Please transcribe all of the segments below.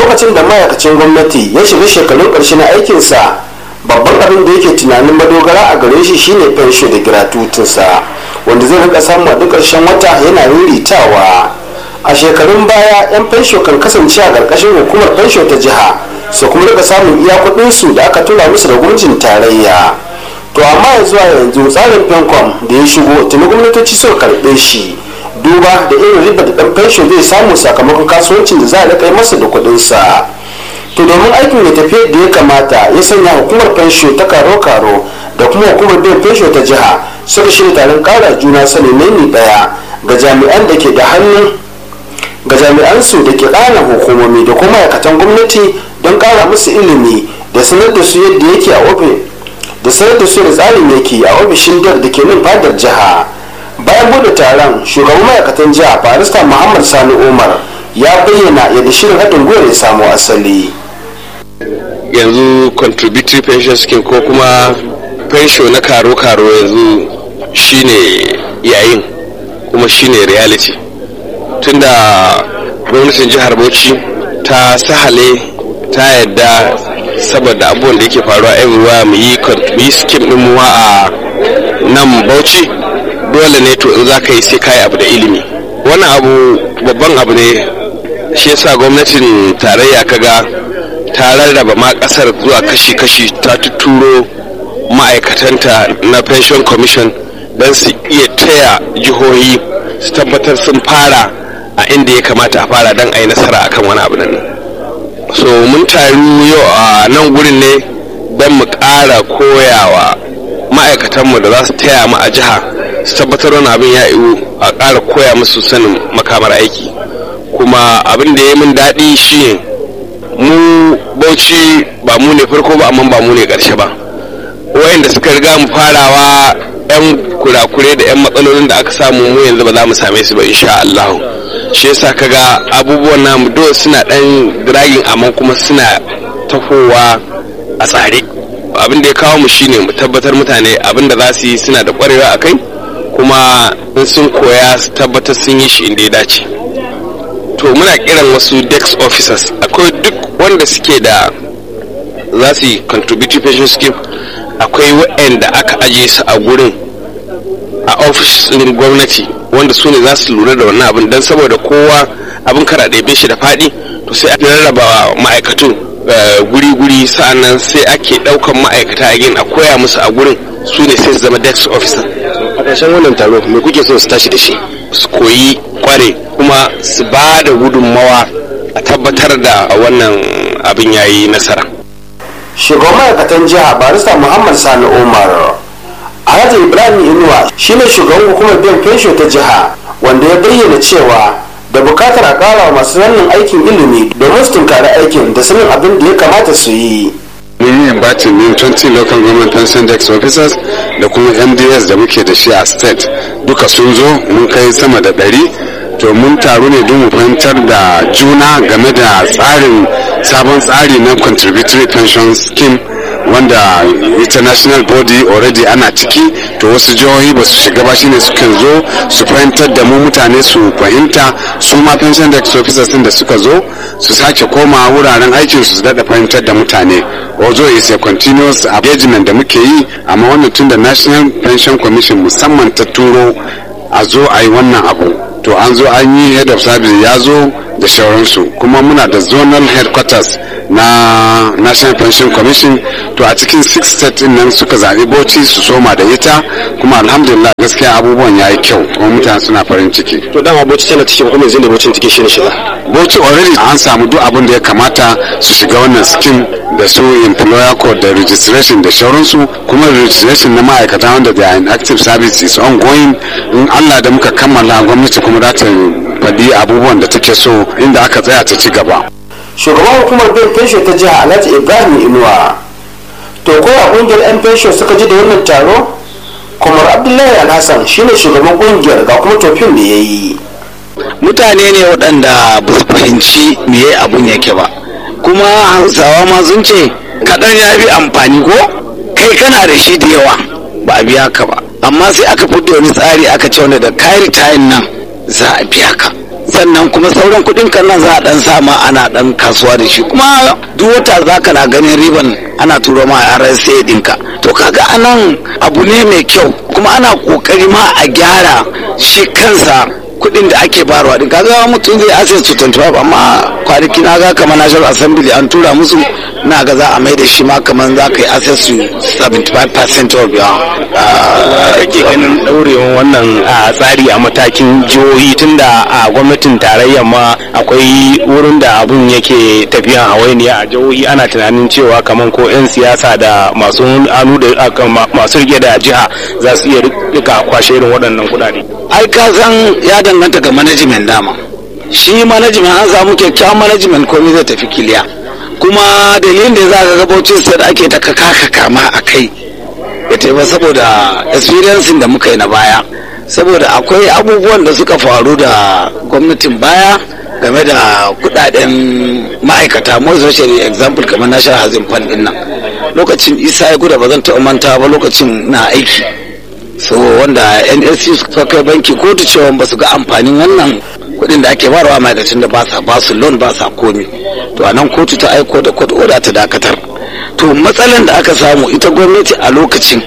lokacin da ma'aikacin gwamnati ya shiga shekarun ƙarshe na aikinsa babban abin da yake tunanin madogara a gare shi shine fensho da giratutinsa wanda zai rika samu a duk ƙarshen wata yana riritawa a shekarun baya 'yan fensho kan kasance a ƙarƙashin hukumar fensho ta jiha su kuma rika samun iya kuɗinsu da aka tura musu da gwamnatin tarayya to amma ya zuwa yanzu tsarin fencom da ya shigo tuni gwamnatoci suka karɓe shi duba da irin riba da ɗan fensho zai samu sakamakon kasuwancin da za a rika masa da kuɗinsa to domin aikin ya tafi da ya kamata ya sanya hukumar fensho ta karo-karo da kuma hukumar biyan fensho ta jiha suka shirya taron kara juna sani ne daya ga jami'an da ke da hannun ga jami'an su da ke ƙana hukumomi da kuma ma'aikatan gwamnati don ƙara musu ilimi da sanar da su yadda yake a ofis da sanar da su da tsarin yake a ofishin dar da ke nan fadar jiha bayan bude taron shugaban ma'aikatan jiha barista muhammad sani umar ya bayyana yadda shirin haɗin gwiwar ya samu asali yanzu contributory pension scheme ko kuma pension na karo-karo yanzu shine yayin kuma shine reality tunda gwamnatin jihar bauchi ta sahale ta yadda saboda abubuwan da yake faruwa everywhere mu yi mu yi scheme din mu a nan bauchi dole ne to in za ka yi sai ka yi abu da ilimi wannan abu babban abu ne shi yasa gwamnatin tarayya kaga ta rarraba ma kasar zuwa kashi-kashi ta tuturo ma'aikatanta na pension commission don su iya taya jihohi su tabbatar sun fara a inda ya kamata a fara don a yi nasara akan wani abu nan so mun taru yau a nan gurin ne don mu ƙara koyawa ma'aikatanmu da za su taya mu a jiha su tabbatar wani abin ya iwu a ƙara koya musu sanin makamar aiki kuma abin da ya min daɗi shine mu bauchi ba mu ne farko ba amma ba mu ne ƙarshe ba wayanda suka riga mu farawa yan kurakure da yan matsalolin da aka samu mu yanzu ba za mu same su ba insha Allah shi yasa kaga abubuwan namu dole suna dan dragging amma kuma suna tafowa a tsare abin da ya kawo mu shine mu tabbatar mutane abin da za su yi suna da kwarewa a kai kuma in sun koya su tabbatar sun yi shi inda ya dace to muna kiran wasu dex officers akwai duk wanda suke da za su yi contributory pension scheme akwai waɗanda aka aje su a gurin a ofishin gwamnati wanda su ne za su lura da wannan abin don saboda kowa abin kara ɗebe shi da faɗi to sai a rarraba ma'aikatu guri-guri sa'annan sai ake ɗaukan ma'aikata a gin a koya musu a gurin su ne sai su zama dex officer a ƙarshen wannan taro me kuke so su tashi da shi su koyi kware kuma su ba da gudunmawa a tabbatar da wannan abin yayi nasara shugaban ma'aikatan jiha barista muhammad sani umar alhaji ibrahim inuwa shine shugaban hukumar biyan fensho ta jiha wanda ya bayyana cewa da bukatar a kara wa masu wannan aikin ilimi domin su tunkari aikin da sanin abin da ya kamata su yi mun yi batin ne 20 local government pension dex officers da kuma mds da muke da shi a state duka sun zo mun kai sama da ɗari to mun taru ne don mu fahimtar da juna game da tsarin sabon tsari na contributory pension scheme wanda international body already ana ciki to wasu jihohi ba su shiga ba shine sukan zo su fahimtar da mu mutane su fahimta su ma pension dex officers da suka zo su sake koma wuraren aikin su daɗa fahimtar da mutane although is a continuous engagement da muke yi amma wannan tun da national pension commission musamman ta turo a zo a yi wannan abu to an zo an yi head of service ya zo da shauransu kuma muna da zonal headquarters na national pension commission to a cikin six state nan suka zaɓi bauchi su soma da ita kuma alhamdulillah gaskiya abubuwan ya yi kyau kuma mutane suna farin ciki to dama bauchi tana cikin kuma yanzu da bauchi take shirin shiga bauchi already an samu duk abin da ya kamata su shiga wannan scheme da su employer code da registration da shauransu kuma registration na ma'aikata wanda da in active service is ongoing in allah da muka kammala gwamnati kuma za ta faɗi abubuwan da take so inda aka tsaya ta ci gaba shugaban hukumar bin fensho ta jiha alhaji ibrahim inuwa to ko a kungiyar yan fensho suka ji da wannan taro kumar abdullahi alhassan shine shugaban kungiyar ga kuma tofin da ya yi mutane ne waɗanda ba su fahimci meye abun yake ba kuma hausawa ma sun ce kaɗan ya fi amfani ko kai kana da shi da yawa ba a biya ka ba amma sai aka fito wani tsari aka ce wanda da kayan tayin nan za a biya ka sannan kuma sauran kuɗin kan nan za a dan sama ana dan kasuwa da shi kuma duk wata za ka na ganin riban ana turo ma RSA ɗinka to kaga anan abu ne mai kyau kuma ana kokari ma a gyara shi kansa kuɗin da ake bayarwa din kaga mutum zai access to 25 amma kwanaki na ga kamar national assembly an tura musu na ga za a mai da shi ma kamar za ka yi access to 75% of your kake ganin daurewan wannan a tsari a matakin jihohi tunda a gwamnatin tarayyar ma akwai wurin da abun yake tafiyan hawainiya a jihohi ana tunanin cewa kamar ko 'yan siyasa da masu hannu da masu rike da jiha za su iya rika kwashe irin waɗannan kuɗaɗe. ai ka san ya danganta ga management dama shi management an samu kyakkyawan management komai zai tafi kiliya kuma dalilin da za ka ga bauchi sai ake ta kaka kama a kai ya taimaka saboda experience da muka yi na baya saboda akwai abubuwan da suka faru da gwamnatin baya game da kudaden ma'aikata more especially example kamar national housing fund din nan lokacin isa ya guda ba zan taɓa manta ba lokacin na aiki so wanda nsc suka kai banki kotu cewa ba su ga amfanin wannan kuɗin da ake barawa ma'aikacin da ba sa ba su loan ba sa komi to a nan kotu ta aiko da court order ta dakatar to matsalan da aka samu ita gwamnati a lokacin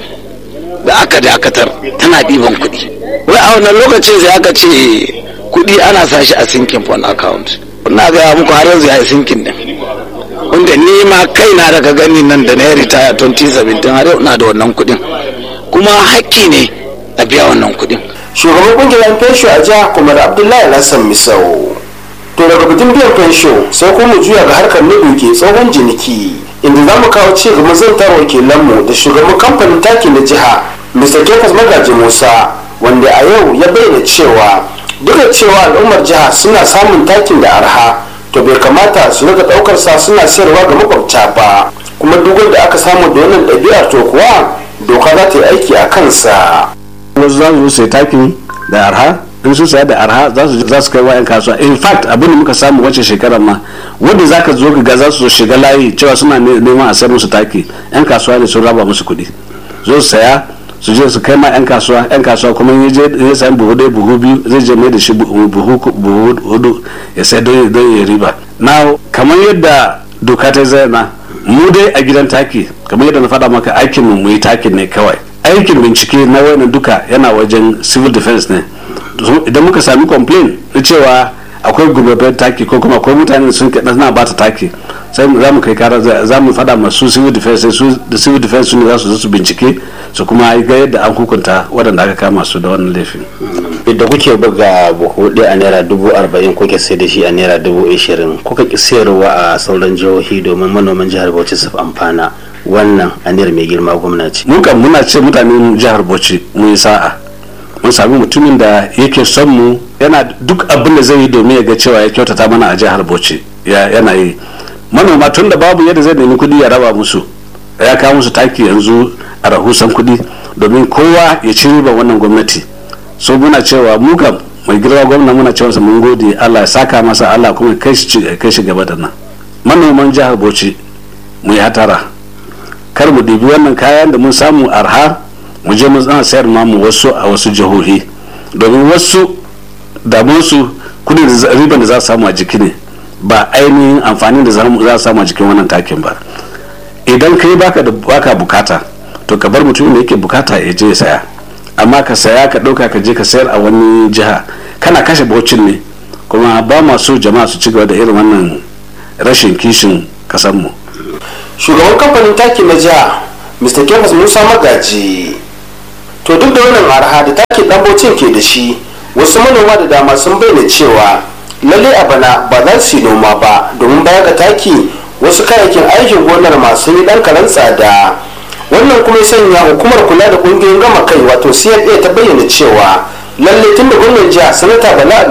da aka dakatar tana ɗiban kuɗi wai a wannan lokacin sai aka ce kuɗi ana sa shi a sinking fund account ina gaya muku har yanzu ya yi sinking din wanda ni ma kaina daga gani nan da na yi ritaya 2017 har yau ina da wannan kuɗin kuma hakki ne a biya wannan kuɗin shugaban kungiyar fensho a jiha kuma da abdullahi lassan misau to daga bikin biyan fensho sai kuma juya ga harkar na duke tsohon jiniki inda za mu kawo ci gaban zantar wakilanmu da shugaban kamfanin taki na jiha mr kefas magaji musa wanda a yau ya bayyana cewa duk da cewa al'ummar jiha suna samun takin da arha to bai kamata su rika daukar sa suna sayarwa ga makwabta ba kuma duk wanda aka samu da wannan ɗabi'ar to kuwa doka za ta yi aiki a kansa wasu za su sai takin da arha in su saya da arha za su kai wa 'yan kasuwa in fact abin da muka samu wacce shekarar ma wanda za ka zo ga za su shiga layi cewa suna neman a sayar musu taki 'yan kasuwa ne sun raba musu kuɗi zo su saya su je su kai ma 'yan kasuwa 'yan kasuwa kuma ya je ya sayi buhu ɗaya buhu biyu zai je mai da shi buhu hudu ya sai don ya riba na kamar yadda doka ta zai na mu dai a gidan taki kamar yadda na faɗa maka aikin mu yi takin ne kawai aikin bincike na wayannan duka yana wajen civil defense ne idan muka sami complain na cewa akwai gurbabben taki ko kuma akwai mutane sun kaɗa suna bata taki sai za mu kai kara za mu faɗa masu civil defense su da civil defense su ne za su zo su bincike su kuma ga yadda an hukunta waɗanda aka kama su da wannan laifin da kuke buga buhu ɗaya a naira dubu arba'in kuke sai da shi a naira dubu ashirin kuka ki sayarwa a sauran jihohi domin manoman jihar bauchi su amfana wannan aniyar mai girma gwamnati mun kan muna ce mutanen jihar bauchi mun yi sa'a mun sami mutumin da yake son mu yana duk abin da zai yi domin ya ga cewa ya kyautata mana a jihar bauchi yana yi manoma tun da babu yadda zai nemi kuɗi ya raba musu ya kawo musu taki yanzu a rahusan kuɗi domin kowa ya ci riban wannan gwamnati so muna cewa mu kam mai girma gwamna muna cewa mun gode Allah ya saka masa Allah kuma kai shi gaba da nan manoman jihar bauchi mu yi hatara kar mu ɗibi wannan kayan da mun samu arha mu je mun tsana sayar mamu wasu a wasu jihohi domin wasu damunsu kudin riban da za su samu a jiki ne ba ainihin amfanin da za su samu a jikin wannan takin ba idan kai baka da baka bukata to ka bar mutum da yake bukata ya je ya saya amma ka saya ka ɗauka ka je ka sayar a wani jiha kana kashe bocin ne kuma ba masu jama'a su ci gaba da irin wannan rashin kishin kasanmu shugaban kamfanin taki na jiha mr kefas musa magaji to duk da wannan arha da takin ɗanbocin ke da shi wasu manoma da dama sun bayyana cewa lalle a bana ba za su yi noma ba domin baya ga taki wasu kayayyakin aikin gonar masu yi ɗan karen tsada wannan kuma ya sanya hukumar kula da ƙungiyoyin gama kai wato cla ta bayyana cewa lalle tun da gwamnan jiha sanata bala